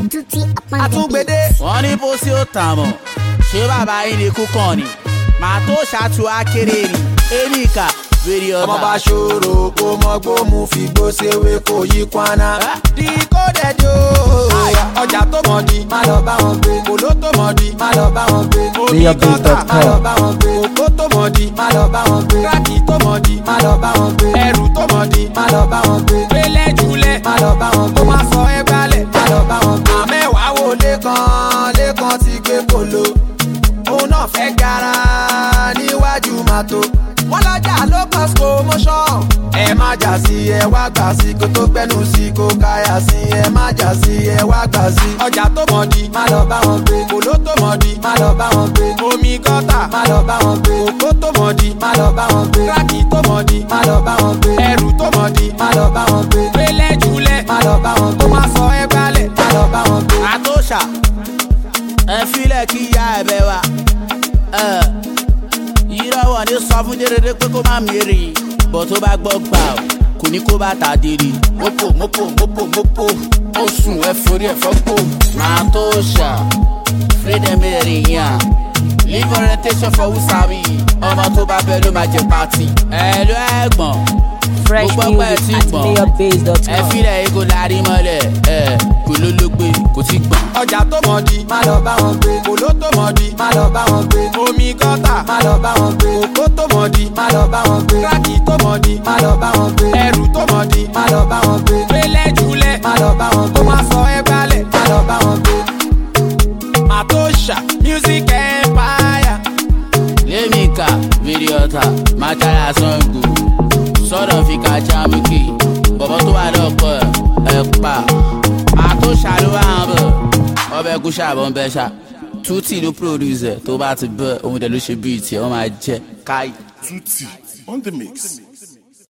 Tutti upon the beat. àtúngbédé. wọ́n ní pósí ó tàn mọ́ ṣé bàbá yín ni kúkàn ni màá tó ṣàtú akéré ni èmi kà wèrè ọ̀tá. ọmọ bá ṣòro kó mọ gbómù fi gbó ṣèwé kó yí kwana. di kó dẹjọ́ ọjà tó mọ̀ di má lọ bá wọn gbé kòló tó mọ̀ di má lọ bá wọn gbé omi kọ́tà má lọ bá wọn gbé òkó tó mọ̀ di má lọ bá wọn gbé kíláàkì tó mọ̀ di má lọ bá wọn gbé ẹrù tó mọ̀ di má lọ bá wọn gbé gbélé jùlẹ̀ má lọ bá wọn gbé kó má sọ ẹ gbálẹ̀ má lọ bá wọn gbé. àmẹ́wàá wo lẹ́kan lẹ́kan ti gbé polo òun náà fẹ́ gara níwájú màtó wọ́n lọ́jà ló cause commotion. ẹ má jà sí ẹ wá gbà sí kó tó gbẹnu sí kó káyà sí ẹ má jà sí ẹ wá gbà sí. ọjà tó mọ̀ di má lọ bá wọn gbé kòló tó mọ̀ di má lọ bá wọn gbé omi gọ́tà má lọ bá wọn gbé òkó tó mọ̀ di má lọ bá wọn gbé kíláàkì tó mọ̀ di má lọ bá wọn gbé ẹrù tó mọ̀ di má lọ bá wọn gbé gbélé jùlẹ̀ má lọ bá wọn gbé kó má sọ ẹ gbálẹ̀ má lọ bá wọn gbé. àtòṣà ẹ filẹ̀ kí ya ẹ̀bẹ̀ wa ìrọ̀wọ̀ ní sọ fún dédé pé kó má mèrè bọ̀ tó bá gbọ́ gbà ó kò ní kó bá ta dèrè. mopo mopo mopo mopo ó sùn ẹ forí ẹ fọ́pò. máa tó ṣà freedom èrè yàn leave orientation for who sabi ọmọ tó bá bẹ ló máa jẹ pati. ẹ ló ẹ̀gbọ́n Fresh mo gbọ́ pé ẹ ti music at gbọ̀n ẹ mayorbase.com. filẹ̀ yìí kò lárí mọ́lẹ̀ ẹ kò ló ló gbé kò tí gbọ̀n. ọjà tó mọ̀ di má lọ bá wọn gbé kòló tó mọ̀ di má lọ bá wọn gbé omi gọ́tà má lọ bá wọn gbé òkó tó mọ̀ di má lọ bá wọn gbé kíláàkì tó mọ̀ di má lọ bá wọn gbé ẹrù tó mọ̀ di má lọ bá wọn gbé gbélé jùlẹ̀ má lọ bá wọn gbé kó má sọ ẹ gbálẹ̀ má lọ bá wọn gbé. Matosha music empire. Lemika, Viriota, Matala Sango, sọ̀rọ̀ fi ka jámùkì, bọ̀bọ̀ tó wà lọ́kọ̀ ẹ̀ pa. Àtó ṣàlùwà hàn bọ̀, ọbẹ̀ kú ṣàbọ̀ ń bẹ́ ṣá. Tútì ló produce ẹ̀ tó bá ti bẹ̀, òun dẹ̀ ló ṣe bíi tiẹ̀, wọ́n máa jẹ́ káyì. Tutti on the mix.